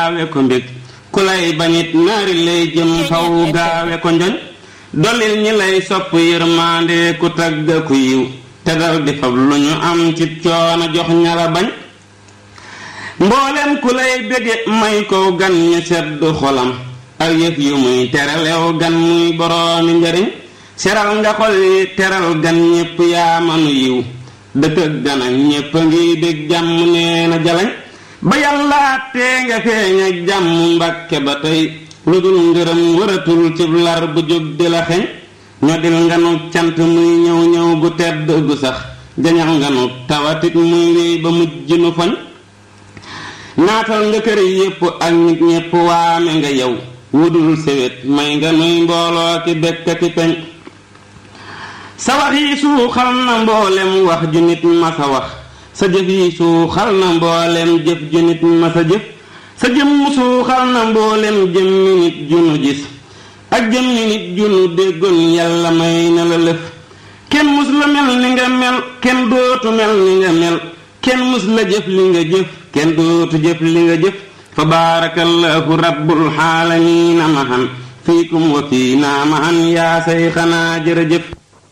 gaawe ko mbég ku lay bañit naari lay jëm faw gaawe ko njoñ dolil ñi lay sopp yërmaande ku tagga ku yiw te dal di fab lu ñu am ci coono jox ñala bañ mboolem ku lay bége may ko gan ñu sedd xolam ak yëf yu muy teralew gan muy boroomi njariñ seral nga xol yi teral gan ñépp yaa manu yiw dëkk ak gan ak ñépp a ngi bég jàmm nee na jalañ ba yàlla tee nga feeñ ak jàmm mbàkke ba tey lu dul ngërëm wëratul cib lar bu jóg di la xeñ ñodil nga nu cant muy ñëw ñëw gu tedd gu sax jañal nga nu tawatit muy wéy ba mujj nu foñ naatal nga kër yépp ak nit ñépp waame nga yow wudul sewet may nga nuy mbooloo ki bekk ki peñ sa wax yi suuxal na mboolem wax ju nit masa wax sa jëf yi suuxal na mboolem jëf ju nit masa jëf sa jëmm suuxal na mboolem jëmmi nit ju nu gis ak jëmmi nit ju nu déggoon yàlla may na la lëf kenn mus la mel ni nga mel kenn dootu mel ni nga mel kenn mus la jëf li nga jëf kenn dootu jëf li nga jëf fa baarakallahu rabbul xaalamiina mahan fiikum wa fiina mahan yaa say xanaa jërëjëf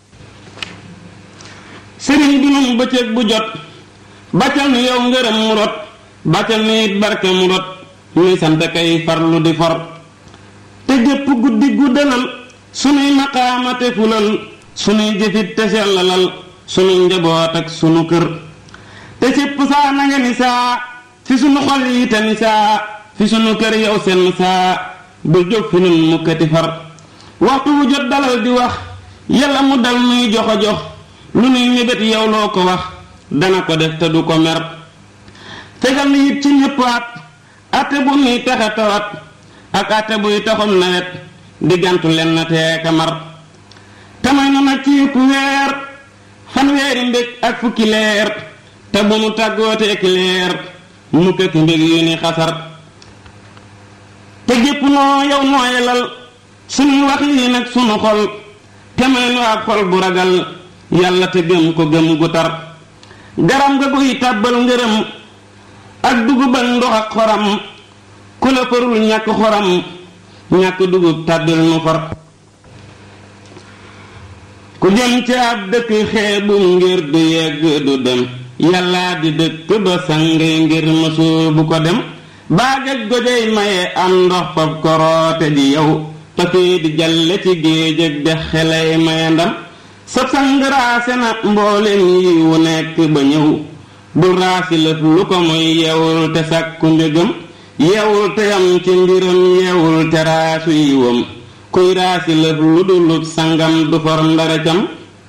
sëriñ bi nun bëccëg bu jot bàccal ni yow ngërëm mu rot bàccal ni it barke mu rot nuy sant kay farlu di for te jëpp guddi guddalal sunuy maqaamate fulal sunuy jëfit te sellalal sunuy njaboot ak sunu kër te sépp saa na nga ni saa fi sunu xol yi te ni saa fi sunu kër yow seen saa bul jóg fi nun mukkati far waxtu wu jot dalal di wax yàlla mu dal nuy jox a jox lu nuy mébét yow loo ko wax dana ko def te du ko mer fegal ni it ci ñépp at atte bu nuy taxe tawat ak atte buy taxum nawet diggantu len na teeka mar tamay nu nag ci ku weer fanweeri mbég ak fukki leer te bu nu tàggooteeki leer mukk ak mbég yu ni xasar te gépp noo yow nooyelal sunuy wax yi nag sunu xol te may nu ak xol bu ragal yàlla te gëm ko gëm gu tar garam nga guy tàbbal ngërëm ak dugub ak ndox ak xoram ku la farul ñàkk xoram ñàkk dugub tàbbil nu far ku jëm ci ab dëkk xeebum ngir du yegg du dem yàllaa di dëkk ba sange ngir mësul bu ko dem baagaj gojey maye am ndox fab koroote di yow tafee di jalle ci géej ak dex xelay maye ndam sa sang raase na mboolem yi wu nekk ba ñëw bul raasi lëf lu ko muy yeewul te sàkku mbégam yeewul te yam ci mbiram yeewul te raasu yiwam kuy raasi lëf lu dulut sangam du for ndaracam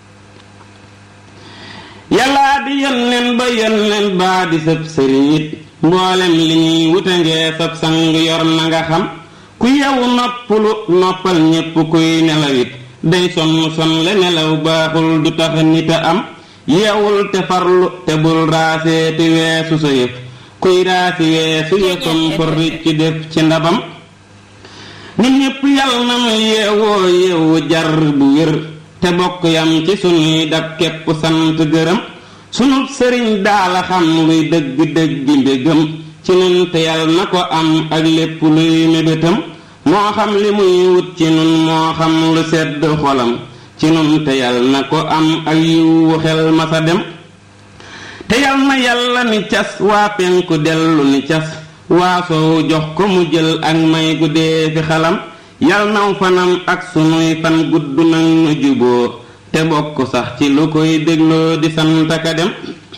yàllaa di yónneen ba yónneen baa di sëb sëriñ it mboolem li ñuy wute ngee sab sang yor na nga xam ku yewu noppalu noppal ñépp kuy nelawit day sonn son le nelaw baaxul du tax nit a am yeewul te farlu te bul raasee te weesu sa yëf kuy raasi weesu yëfam for ci def ci ndabam nit ñépp yal na nu yeewoo yeewu jar bu wér te bokk yam ci sunuy dab képp sant gërëm sunu sëriñ daala xam luy dëgg dëggi mbégam ci nun te yal na ko am ak lépp luy mébétam moo xam li muy wut ci nun moo xam lu sedd xolam ci nun te yal na ko am ak yiwu xel masa dem te yal na yàlla ni cas waa penku dellu ni cas waa soow jox ko mu jël ak may guddee fi xalam yal naw fanam ak sunuy fan gudd nag nu juboo te bokk sax ci lu koy dégloo di santaka dem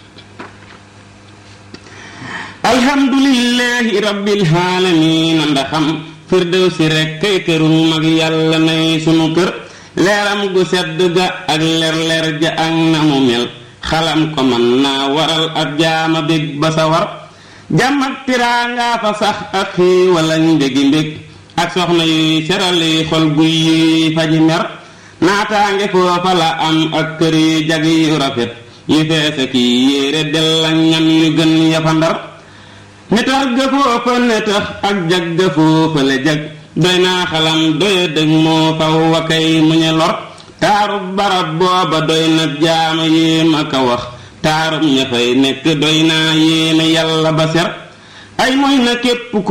alhamdulillahi rabbil aalamiina ndaxam firdew si rekk kay kërum mag yàlla nay sunu kër leeram gu sedd ga ak leer leer ja ak na mu mel xalam ko mën naa waral ab jaama bég ba sa war jàmm ak tiraangaa fa sax ak xiiwal ak mbégi mbég ak soxna yuy serali xol guy yuy faji mer naataange foofa la am ak kër yu jag yu rafet yu feese kii yéere del ak ñam yu gën yafa ndar ne tax ga foofa ne tax ak jag ga foofa le jag doy naa xalam doya dëg moo faw wa kay mu ñe lor taarub barab booba doy na jaama yéem aka wax taarub ña fay nekk doy naa yéene yàlla ba ser ay mooy na képp ku